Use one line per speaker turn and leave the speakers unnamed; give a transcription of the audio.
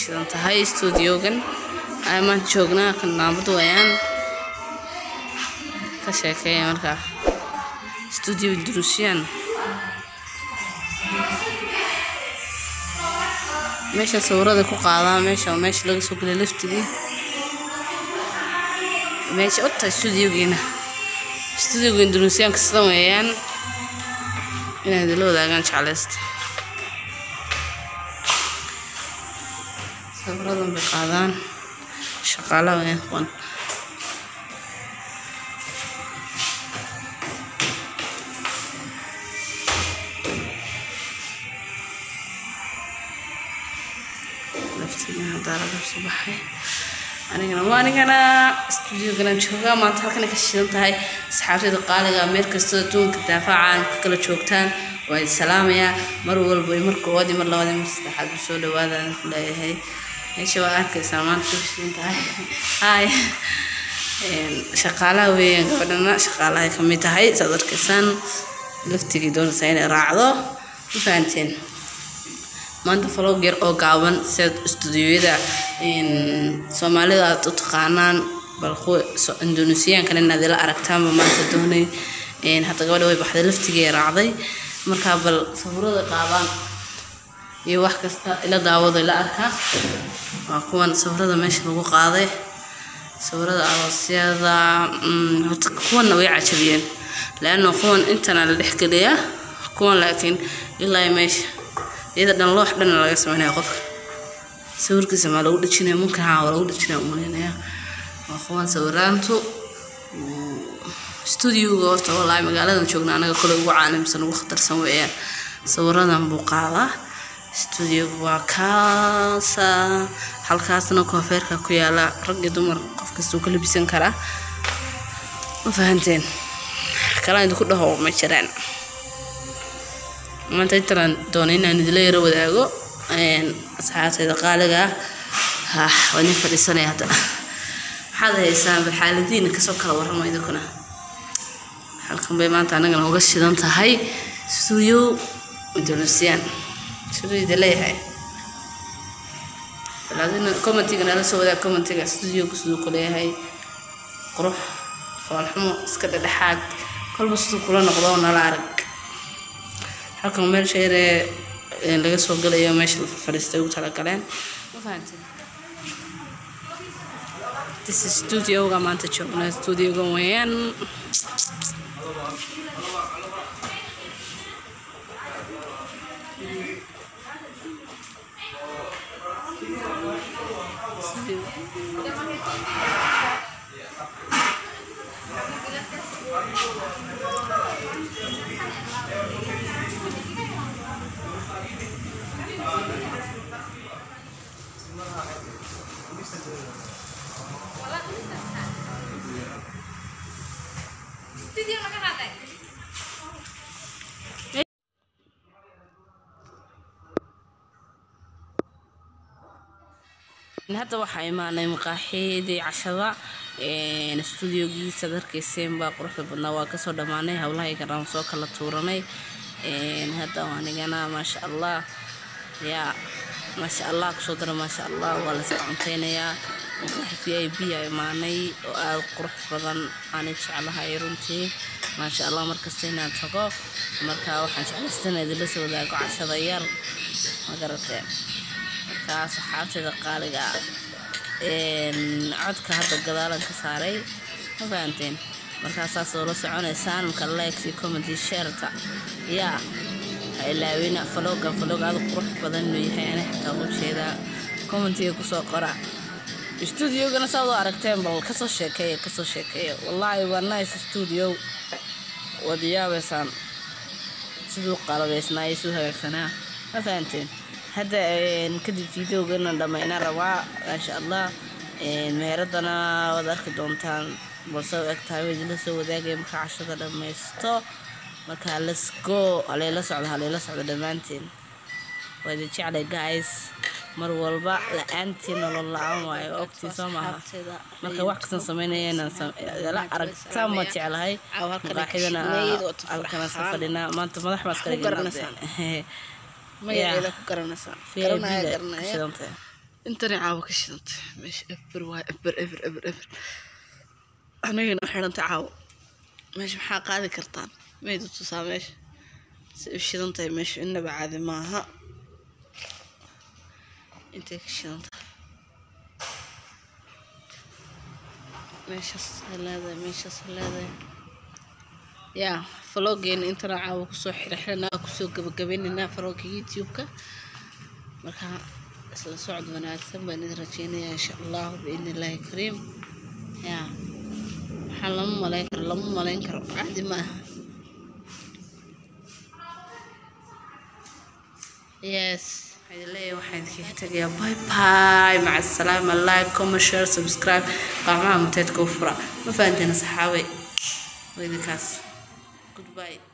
shidan tahay stuudiogan aymaan joognaa kan naabad wayaan ka sheekeeya markaa stuudio duruusiyaan meesha sawirada ku qaadaa meesha meesha laga soo gelay laftigii meesha u tahay stuudiogiina stuudioga indunuusiyaanka sidan weeyaan inay idinla wadaagaan jeclaysta sawiradan bay qaadaan shaqaalaha weeyaan kuwan laftiga haddaa laga soo baxay anigana waa anigana stuudioganan joogaa maanta halkan ay ka shidan tahay asxaabtayda qaaliga meel kastoo adduunka daafacaan ka kala joogtaan waa idin salaamayaa mar walba iyo mar koowaad iyo mar labaad iyo mar saddexaad u soo dhawaadaan ku leeyahay meesha waa arkaysaa maanta ka shidan tahay hay shaqaalaha weeyaan gabadhana shaqaalahay ka mid tahay saad arkaysaan laftigii doonaysaa inay raacdo ma fahanteen maanta vlog yar oo gaaban sida stuudiyada soomaalida aad u taqaanaan bal kuwa indonesiyaankan inaad ila aragtaanba maanta doonay hadda gabadha way baxday laftigii raacday markaa bal sawirada qaabaan iyo wax kasta ila daawado ila arkaa waa kuwan sawirada meesha lagu qaaday sawirada aroosyada horta kuwanna way cajabiyeen leanna kuwan intana la dhexgeliyaa kuwan laakiin ilaa meesha iyada dhan loox dhan laga sameynaya qofka sawirkiisa maa lagu dhejinaya mumkin haa waa lagu dhejinaya umaleynaya waa kuwan sawiraantu stuudioga horta wallaahi magaaladan joogna anaga kole ugu caalimsan ugu khatarsan weeyaan sawiradan buu qaadaa stuudioga waa kaasa halkaasna koofeerka ku yaala rag iyo dumar qof kastuu ka labisan karaa ma fahanteen kalaan idinku dhaho ma jiraan maanta intaan doonay inaan idila yaro wadaago asxaabtayda qaaliga ah waa nin fadhiisanaya hadda maxaad haysaan bal xaaladiina kasoo kala warrama idinkuna halkan bay maanta annagana uga shidan tahay stuudio indoneesiyaan siduu idin leeyahay balaadina commentiga nala soo wadaag commentiga stuudioga siduu ku leeyahay qurux foolxumo iska dhedhexaad kolba siduu kula noqdo nala arag halkan meel sheeree laga soo galayo meesha la fadhiistay ugu talagaleen ma fahanteen this is studioga maanta joogna studioga weeyaan hadda waxaa imaanay maqaaxidii cashada stuudiogiisa darkayseen baa quruxda badnaa waa kasoo dhammaanay howlahay garaan soo kala tuuranay hadda anigana maasha allah yaa maasha allah kusoo dara maasha allah waa layska cunteynayaa maqaaxi v i b a imaanay oo aada qurux badan aanay jeclahay runtii maasha allah markasta inaan tago marka waxaan jeclaystana idinla soo wadaago cashada yar ma garateen markaa saxaabteeda qaaliga codka hadda gadaalan ka saaray ma fahanteen markaasaas oo la soconaysaan marka likes iyo commenty shareta yaa ha ilaawina faloga falog aada qurux badan inuu yahay ani xataa u jeedaa commentiga kusoo qora stuudiogana saad u aragteen bal kasoo sheekeeya kasoo sheekeeya wallaahi waa nice stuudio waad yaabeysaan siduu qalabeysnaayo siduu hagaagsanaa ma fahanteen hadda kadib videogana dhammaynaa rabaa maasha allah meheradana waad arki doontaan balse u eg tahay idinla soo wadaagaya markaa cashada dhammaysto markaa let's go haleela socdo haleela socdo dhammaanteen waa idin jeclay guys mar walba la-aantii nolol la-aan waayo ogtii soo maaha marka wax kastan sameynayala aragtaan ma jeclahay maqaaxidana halkana iska fadhinaa maanta madax baa iskala
magaceeda ku garanaysaa garanaya garanaya
shidantay intani caawo ka shidantay meesha eber waa eber eber eber eber anagana xidhantay caawo meesha maxaa qaadi kartaan maydu tusaa meesha si u shidan tahay meesha inaba caadi maaha intay ka shidan tahay meeshaas ha leedahay meeshaas ha leedahay yaa faloogeena intana caawa kusoo xirxiranaa kusoo gabagabaynaynaa falooga youtube-ka marka isla socod wanaagsan baan idin rajeynayaa insha allahu biidni illaahi kariim yaa waxaa lama malayn karo lama malayn karo caadi ma aha yes waxaan leeyahay waxaan idinkaga tegayaa bye bye maca asalaama like comment share subscribe qaamaha muteedka u fura ma fahanteena saxaabay waa idinkaas goodbye